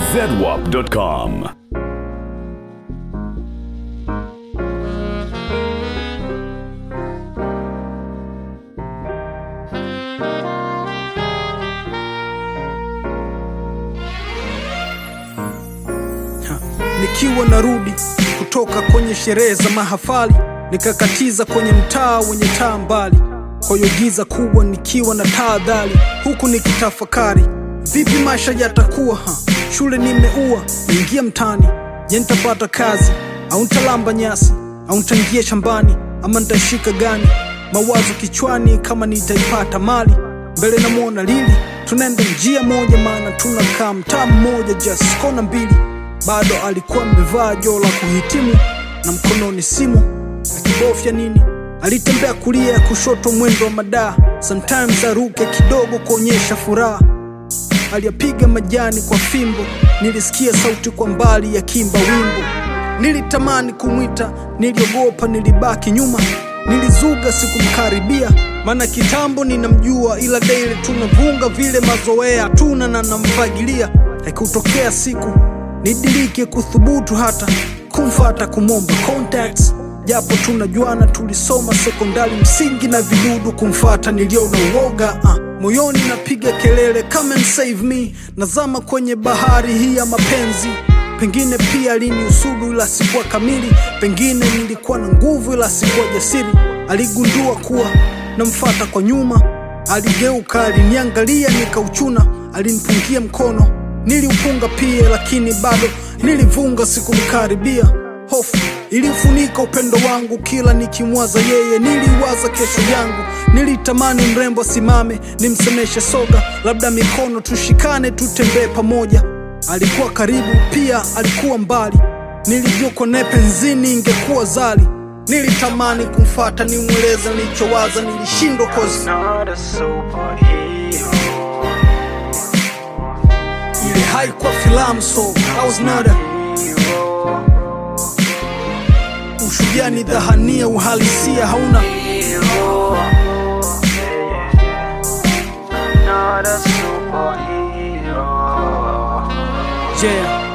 zedwap.com. Nikiwa narudi kutoka kwenye sherehe za mahafali, nikakatiza kwenye mtaa wenye taa mbali, kwa hiyo giza kubwa, nikiwa na tahadhari, huku nikitafakari vipi maisha yatakuwa. Ha, shule nimeua, niingia mtaani, je, nitapata kazi au nitalamba nyasi au nitaingia shambani ama nitashika gani? Mawazo kichwani kama nitaipata mali mbele, namwona Lili, tunaenda njia moja, maana tunakaa mtaa mmoja, just kona mbili bado alikuwa amevaa joo la kuhitimu na mkononi simu akibofya nini. Alitembea kulia ya kushoto, mwendo wa madaa, sometimes aruke kidogo kuonyesha furaha. Aliyapiga majani kwa fimbo, nilisikia sauti kwa mbali ya kimba wimbo. Nilitamani kumwita, niliogopa, nilibaki nyuma, nilizuga, sikumkaribia maana kitambo ninamjua, ila daily tunavunga vile mazoea tuna na namfagilia. Haikutokea siku nidirike kuthubutu hata kumfata kumwomba contacts, japo tunajuana, tulisoma sekondari msingi na vidudu. Kumfata niliona uoga uh, moyoni napiga kelele come and save me, nazama kwenye bahari hii ya mapenzi. Pengine pia aliniusudu ila sikuwa kamili, pengine nilikuwa na nguvu ila sikuwa jasiri. Aligundua kuwa namfata kwa nyuma, aligeuka, aliniangalia, nikauchuna, alinipungia mkono niliupunga pia, lakini bado nilivunga, sikumkaribia. Hofu ilifunika upendo wangu, kila nikimwaza yeye niliwaza kesho yangu. Nilitamani mrembo asimame, nimsemeshe soga, labda mikono tushikane, tutembee pamoja. Alikuwa karibu, pia alikuwa mbali. Nilivyokwa naye penzini, ingekuwa zali. Nilitamani kumfata, nimweleze nilichowaza, nilishindwa kozi not a superhero. ile haikuwa filamu, so I was not a Hero, ushujaa ni dhahania, uhalisia hauna hero. Not a superhero. yeah.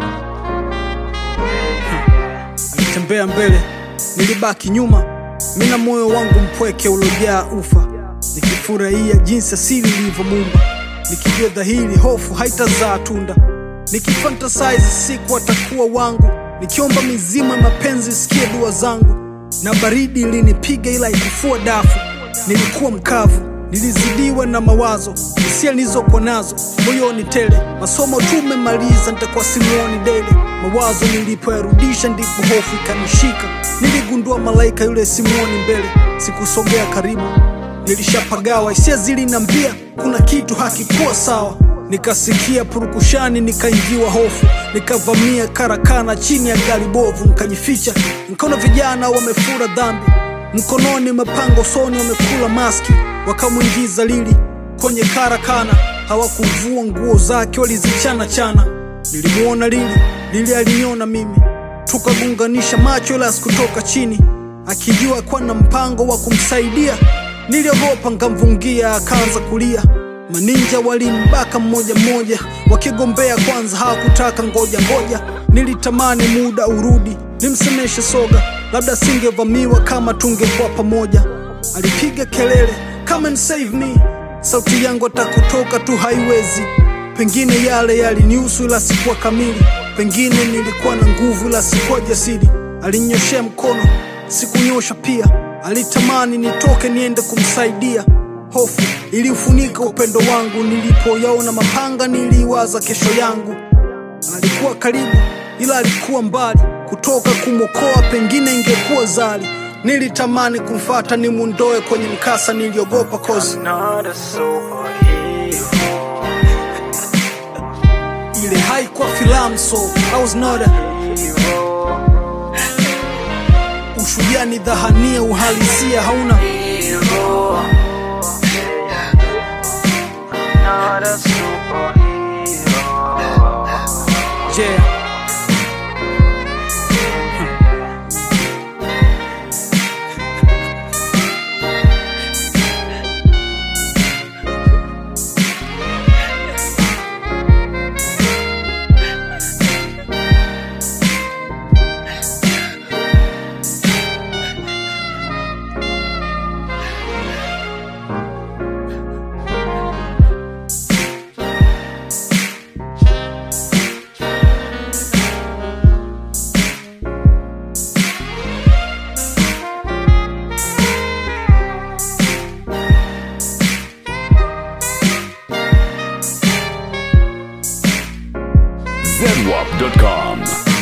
Alitembea mbele, nilibaki nyuma, mina moyo wangu mpweke uliojaa ufa, nikifurahia jinsi asili ilivyomuumba, nikijua dhahiri hofu haitazaa tunda, nikifantasize siku atakuwa wangu, nikiomba mizima mapenzi sikie dua zangu, na baridi ilinipiga ila ikufua dafu, nilikuwa mkavu nilizidiwa na mawazo, hisia nilizokuwa nazo moyoni tele. Masomo tumemaliza, nitakuwa simuoni dele. Mawazo nilipoyarudisha, ndipo hofu ikanishika. Niligundua malaika yule simuoni mbele, sikusogea karibu, nilishapagawa. Hisia zilinambia kuna kitu hakikuwa sawa. Nikasikia purukushani, nikaingiwa hofu, nikavamia karakana chini ya gari bovu, nikajificha. Nikaona vijana wamefura dhambi mkononi mapanga, usoni wamekula maski, wakamwingiza Lili kwenye karakana. Hawakuvua nguo zake, walizichana chana. Nilimwona Lili, Lili aliniona mimi, tukagunganisha macho, ila sikutoka chini, akijua kuwa na mpango wa kumsaidia. Niliogopa, nkamvungia, akaanza kulia. Maninja walimbaka mmoja mmoja, wakigombea kwanza, hawakutaka ngoja ngoja. Nilitamani muda urudi, nimsemeshe soga, labda singevamiwa kama tungekuwa pamoja. Alipiga kelele come and save me, sauti yangu atakutoka tu haiwezi. Pengine yale yalinihusu ila sikuwa kamili, pengine nilikuwa na nguvu ila sikuwa jasiri. Alinyoshea mkono, sikunyosha pia. Alitamani nitoke niende kumsaidia. Hofu iliufunika upendo wangu, nilipoyaona mapanga niliwaza kesho yangu. Alikuwa karibu ila alikuwa mbali, kutoka kumwokoa pengine ingekuwa zali. Nilitamani kumfata nimundoe kwenye mkasa, niliogopa kozi Not a superhero. ile haikuwa filamu, so I was not a Hero. ushujaa ni dhahania, uhalisia hauna Hero. Not a superhero. yeah. zedwap.com.